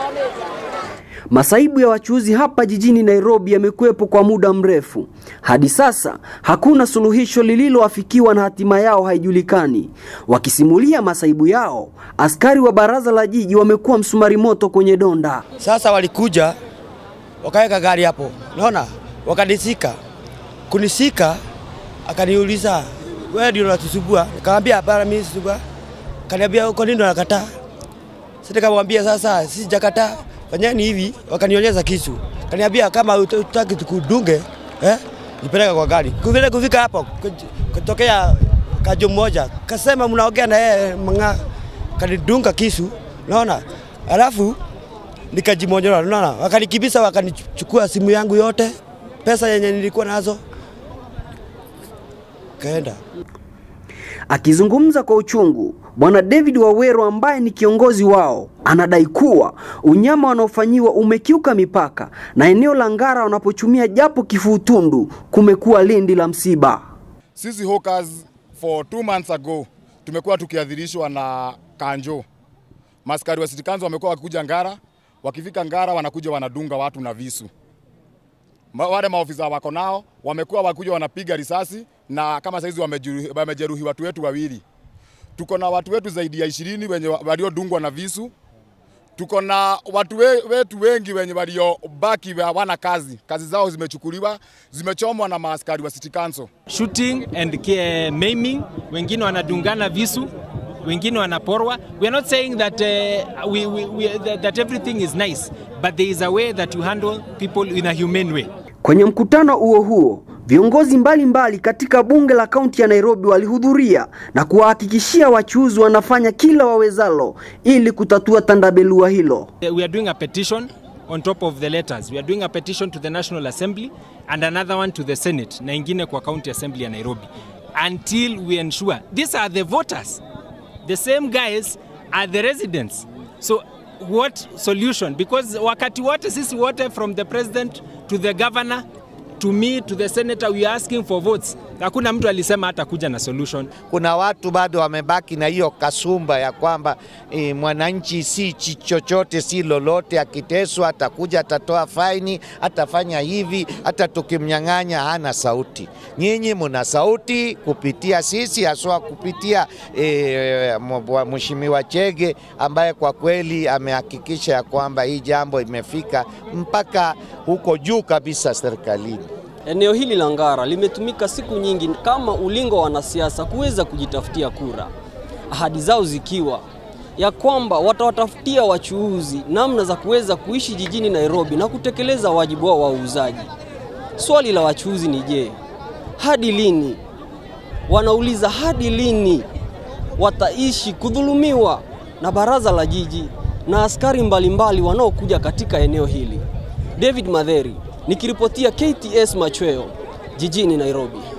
Masaibu ya wachuuzi hapa jijini Nairobi yamekuwepo kwa muda mrefu. Hadi sasa hakuna suluhisho lililoafikiwa na hatima yao haijulikani. Wakisimulia masaibu yao, askari wa baraza la jiji wamekuwa msumari moto kwenye donda. Sasa walikuja wakaweka gari hapo, naona wakanisika, kunisika, akaniuliza wewe ndio unatusubua? Nikamwambia hapana, mimi sisubua. Kaniambia kwa nini unakataa? Sasa nikamwambia sasa, sisi jakataa, fanyeni hivi. Wakanionyesha kisu, kaniambia kama utaki tukudunge eh, nipeleka kwa gari. Kuvile kufika hapo kutokea kajo mmoja kasema mnaongea na yeye manga, kanidunga kisu, naona alafu nikajimonyora, unaona, wakanikibisa, wakanichukua simu yangu yote, pesa yenye nilikuwa nazo, kaenda. Akizungumza kwa uchungu, Bwana David Waweru ambaye ni kiongozi wao anadai kuwa unyama wanaofanyiwa umekiuka mipaka na eneo la Ngara wanapochumia japo kifuutundu kumekuwa lindi la msiba. Sisi hawkers for two months ago tumekuwa tukiadhirishwa na kanjo. Maskari wa City Council wamekuwa wakikuja Ngara, wakifika Ngara wanakuja wanadunga watu na visu. Ma- Wale maofisa wako nao wamekuwa wakuja wanapiga risasi na kama saizi wamejeruhi, wamejeruhi watu wetu wawili. Tuko na watu wetu zaidi ya ishirini wenye wa- waliodungwa na visu. Tuko na watu we, wetu wengi wenye waliobaki hawana kazi, kazi zao zimechukuliwa, zimechomwa na maaskari wa City Council. shooting and uh, maiming, wengine wanadungana visu, wengine wanaporwa. We are not saying that, uh, we, we, we, that, that everything is nice, but there is a way that you handle people in a humane way. Kwenye mkutano huo huo, viongozi mbalimbali mbali katika bunge la kaunti ya Nairobi walihudhuria na kuwahakikishia wachuuzi wanafanya kila wawezalo ili kutatua tandabelua hilo. Uh, We are doing a petition on top of the letters. We are doing a petition to the National Assembly and another one to the Senate na ingine kwa County Assembly ya Nairobi until we ensure these are the voters. The same guys are the residents. So what solution? Because wakati wote sisi wote from the president to the governor to me to the senator we are asking for votes. Hakuna mtu alisema hata kuja na solution. kuna watu bado wamebaki na hiyo kasumba ya kwamba e, mwananchi si chi- chochote si lolote, akiteswa atakuja atatoa faini, atafanya hivi, hata tukimnyang'anya hana sauti. Nyinyi mna sauti kupitia sisi, haswa kupitia e, Mheshimiwa Chege ambaye kwa kweli amehakikisha ya kwamba hii jambo imefika mpaka huko juu kabisa serikalini. Eneo hili la Ngara limetumika siku nyingi kama ulingo wa wanasiasa kuweza kujitafutia kura, ahadi zao zikiwa ya kwamba watawatafutia wachuuzi namna za kuweza kuishi jijini Nairobi na kutekeleza wajibu wao wa uuzaji. Swali la wachuuzi ni je, hadi lini? Wanauliza hadi lini wataishi kudhulumiwa na baraza la jiji na askari mbalimbali wanaokuja katika eneo hili. David Madheri nikiripotia KTS Machweo jijini Nairobi.